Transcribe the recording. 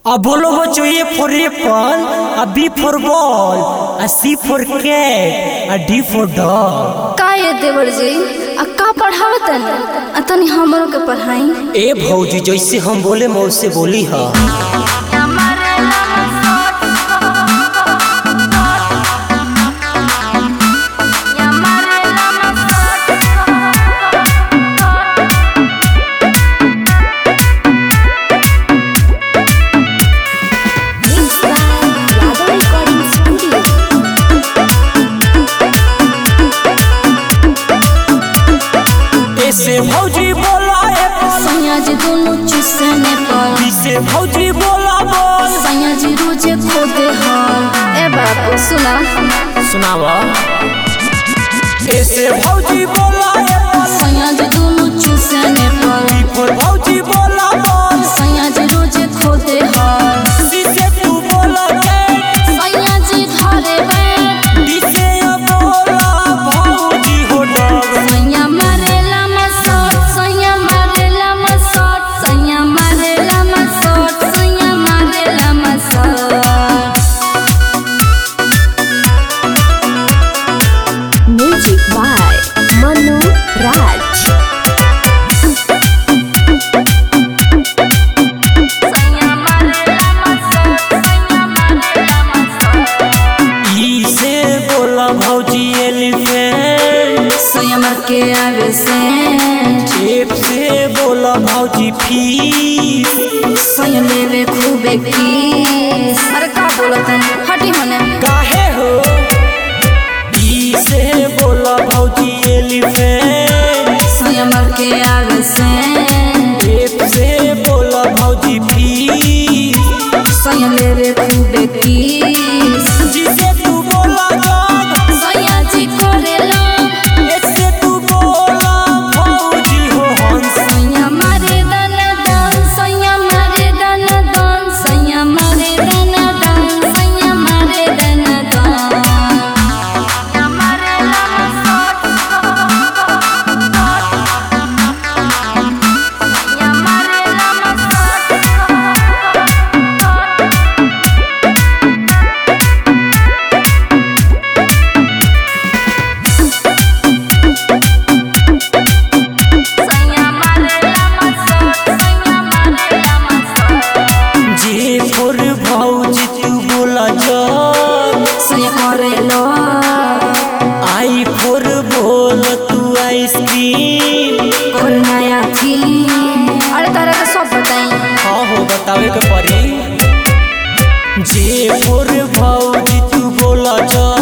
अब बोलो बच्चों A for apple a B for ball a C for cat a D for dog का ये देवर जी आ का पढ़ावत आ तनी हमरो के पढ़ाई ए भौजी जैसे हम बोले मैं उससे बोली हा ऐसे भौजी बोला एप्पल सैया जी दोनों चुसने पर B से भौजी बोला बॉल सैया जी रोजे खोदे हल ए बाबू सुना सुनावा ऐसे भौजी बोला एप्पल सैया जी दोनों चुसने पर B for भौजी बोला बॉल सैया जी रोजे खोदे हल C से तू बोला cat सैया जी घरे बैठ D से बोला भौजी हो dog सैया मारेला मसोट सैया मारेला मसोट सैया मारेला मसोट सैया मारेला मसोट Music by Manu Raj. सैया मारेला मसोट सैया मारेला मसोट ई से बोला भौजी एलिफेंट सैया मार के आगे से F से बोला भौजी फीस सैया लेवे खूबे किस अरे का बोलत है हटी होने काहे हो ई से बोला भौजी एलिफेंट सैया मार के आगे से F से बोला भौजी फीस सैया लेवे खूबे किस जिसे तू बोला जग सैया जी करेला ऐसे तू बोला भौजी हो हंस सैया मारे दन दन सैया मारे दन दन सैया मारे दन दन सैया मारे दन दन सैया मारे ला सट सैया मारे ला सैया मारे ला सट सैया मारे ला जे फोर भौजी तू बोला जग सैया करेलो आई फोर बोल तू आइसक्रीम और नया फिल्म अरे तारा के सब बताई हाँ हो बतावे के पड़ी जे फोर भौजी तू बोला जग